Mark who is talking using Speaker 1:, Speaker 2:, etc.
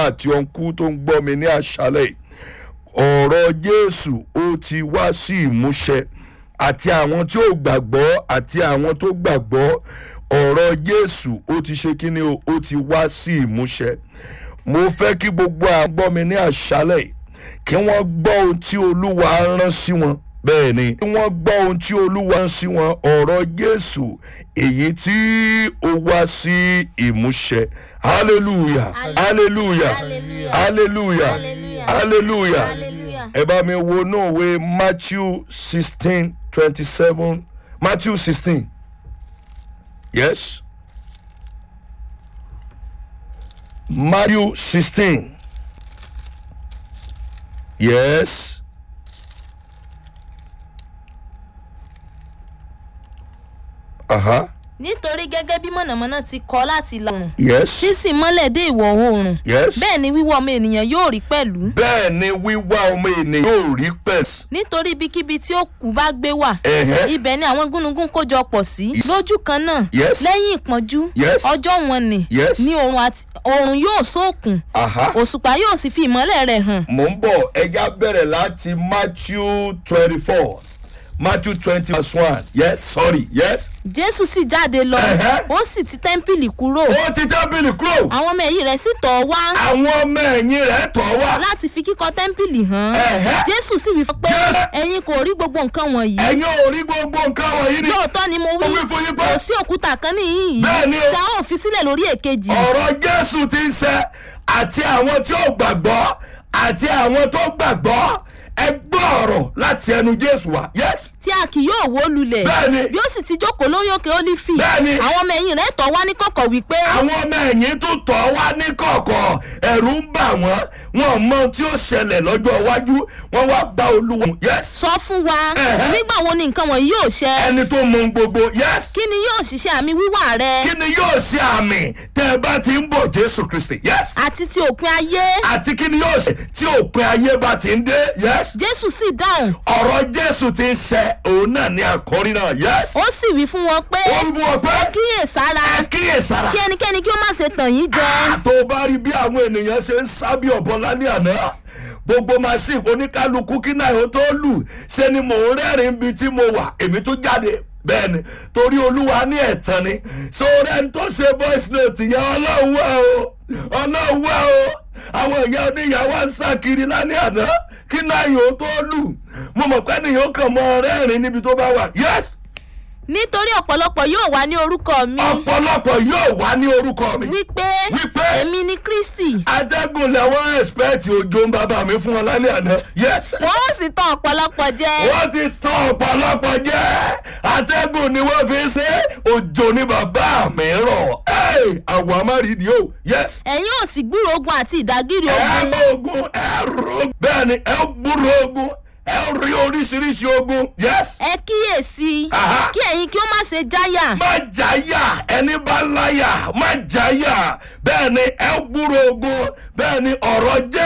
Speaker 1: àti ọ̀nkú tó ń gbọ́ mi ní àṣálẹ̀ ọ̀rọ̀ jésù ó ti wá sí ìmúṣẹ àti àwọn tí ò gbàgbọ́ àti àwọn tó gbàgbọ́ ọ̀rọ̀ jésù ó ti ṣe kí ni o ó ti wá sí ìmúṣẹ mo fẹ́ kí gbogbo àwọn gbọ́ mi ní àṣálẹ̀ kí wọ́n gbọ́ ohun tí olúwa rán sí wọn bẹ́ẹ̀ ni kí wọ́n gbọ́ ohun tí olúwa rán sí wọn ọ̀rọ̀ jésù èyí tí ó wá sí ìmúṣẹ hallelujah hallelujah hallelujah hallelujah ẹ bá mi wo náà wé matthew sixteen twenty seven matthew sixteen yes matthew sixteen yes aha
Speaker 2: nítorí gẹ́gẹ́ bí mọ̀nàmọ́ná ti kọ́ láti ìlà oòrùn
Speaker 1: yes
Speaker 2: tí sì mọ́lẹ̀ dé ìwọ̀ oòrùn
Speaker 1: yes
Speaker 2: bẹ́ẹ̀ ni wíwọ́ ọmọ ènìyàn yóò rí pẹ̀lú
Speaker 1: bẹ́ẹ̀ ni wíwá ọmọ ènìyàn yóò rí pẹ̀s.
Speaker 2: nítorí ibikíbi tí òkú bá gbé wà
Speaker 1: Ẹ̀hẹ́.
Speaker 2: ibẹ̀ ni àwọn gúnugún kójọ pọ̀ sí
Speaker 1: Yes.
Speaker 2: lójú kan náà
Speaker 1: Yes.
Speaker 2: lẹ́yìn ìpọ́njú
Speaker 1: Yes.
Speaker 2: ọjọ́ wọn ni
Speaker 1: Yes.
Speaker 2: ni oòrùn àti oòrùn yóò sókùn
Speaker 1: aha
Speaker 2: òṣùpá yóò sì fi ìmọ́lẹ̀ rẹ̀ hàn
Speaker 1: mò ń bọ̀ ẹja bẹ̀rẹ̀ láti matthew twenty four matthew twenty verse one yes sorry yes.
Speaker 2: jésù sì jáde lọ
Speaker 1: Ẹ̀hẹ́.
Speaker 2: ó sì ti tẹ́ḿpìlì kúrò
Speaker 1: ó ti tábìlì kúrò
Speaker 2: àwọn ọmọ ẹ̀yìn rẹ̀ sì tọ̀ ọ́ wá
Speaker 1: àwọn ọmọ ẹ̀yìn rẹ̀ tọ̀ wá
Speaker 2: láti fi kíkọ́ tẹ́ḿpìlì hàn
Speaker 1: Ẹ̀hẹ́.
Speaker 2: jésù sì wí fún pé
Speaker 1: Jésù.
Speaker 2: ẹ̀yin kò rí gbogbo nǹkan wọ̀nyí
Speaker 1: ẹ̀yin ò rí gbogbo nǹkan wọ̀nyí ni
Speaker 2: lóòótọ́ ni mo wí
Speaker 1: Mo wí fún yín pé-
Speaker 2: kò sí òkúta kan níhìn yìí
Speaker 1: Bẹ́ẹ̀ ni o.
Speaker 2: tí a ó fi sílẹ̀ lórí èkejì
Speaker 1: ọ̀rọ̀ jésù ti ń ṣe àti àwọn tí ò gbàgbọ́ àti àwọn tó gbàgbọ́ ẹ gbọ́ ọ̀rọ̀ láti ẹnu jésù wá yes
Speaker 2: tí a kì yóò wó lulẹ̀
Speaker 1: Bẹ́ẹ̀ ni.
Speaker 2: yóò sì ti jókòó lórí òkè ólífì
Speaker 1: Bẹ́ẹ̀ ni.
Speaker 2: àwọn ọmọ ẹ̀yìn rẹ̀ tọ̀ wá ní kọ̀kọ̀ wípé
Speaker 1: àwọn ọmọ ẹ̀yìn tó tọ̀ wá ní kọ̀ọ̀kọ̀ ẹ̀rù ń bà wọ́n wọn mọ ohun tí ó ṣẹlẹ̀ lọ́jọ́ iwájú wọn wá bá olúwa yes
Speaker 2: sọ fún wa
Speaker 1: Ẹ̀hẹ́.
Speaker 2: nígbà wo ni nǹkan wọ̀nyí yóò ṣẹ
Speaker 1: ẹni tó mọ ohun gbogbo yes
Speaker 2: kí ni yóò ṣiṣẹ́ àmì wíwà rẹ
Speaker 1: kí ni yóò ṣe àmì tẹ́ ẹ bá ti ń bọ̀ jésù kristi yes
Speaker 2: àti ti òpin ayé
Speaker 1: àti kí ni yóò ṣe tí òpin ayé bá ti ń dé yes
Speaker 2: jésù sì dáhùn
Speaker 1: ọ̀rọ̀ jésù ti ń ṣẹ òun náà ní àkọ́rí náà yes
Speaker 2: ó sì wí fún wọn pé
Speaker 1: ó ń fún ọ pé
Speaker 2: kíyèsára
Speaker 1: ẹ kíyèsára
Speaker 2: kí ẹnikẹ́ni kí ó má ṣe tàn yín jẹ
Speaker 1: tó o bá rí bí àwọn ènìyàn ṣe ń sábì ọ̀bọ lálẹ́ àná gbogbo machine oníkálukú kí náà ó tó lù ṣe ni mò ń rẹ́rìn bí tí mo wà èmi tó jáde bẹ́ẹ̀ ni torí olúwa ní ẹ̀tàn ni sórí ẹni tó ṣe voice note yẹn ọlọ́run wá o ọlọ́run wá o àwọn ìyá oníyàwó ń sá kiri lálẹ́ àná kí náà yóò tó lù mo mọ̀ pé nìyóò kàn mọ́ rẹ́rìn níbi tó bá wà yes
Speaker 2: nítorí ọ̀pọ̀lọpọ̀ yóò wá ní orúkọ mi
Speaker 1: ọ̀pọ̀lọpọ̀ yóò wá ní orúkọ mi
Speaker 2: wípé
Speaker 1: Wípé.
Speaker 2: èmi ni kristi
Speaker 1: atẹ́gùn lẹ́wọ́n ẹ̀spẹ́ẹ̀tì òjò ń bàbá mi fún ọ lálẹ́ àná yes
Speaker 2: wọ́n ó sì tàn ọ̀pọ̀lọpọ̀ jẹ
Speaker 1: wọ́n ti tán ọ̀pọ̀lọpọ̀ jẹ́ atẹ́gùn ni wọ́n fi ṣe òjò ní bàbá mi rọ̀ Hey, àwọn amárídìí o yes
Speaker 2: ẹ̀yin ò sì gbúrò ogun àti ìdágìrì
Speaker 1: ẹ
Speaker 2: ogun
Speaker 1: gbọ́ ogun ẹ rò bẹ́ẹ̀ ni ẹ gbúrò ogun ẹ rí oríṣiríṣi ogun yes
Speaker 2: ẹ kíyèsí
Speaker 1: Aha.
Speaker 2: kí ẹ̀yin kí ó má ṣe jáyà
Speaker 1: má jáyà ẹni bá láyà má jáyà bẹ́ẹ̀ ni ẹ gbúrò ogun bẹ́ẹ̀ ni ọ̀rọ̀ jẹ́.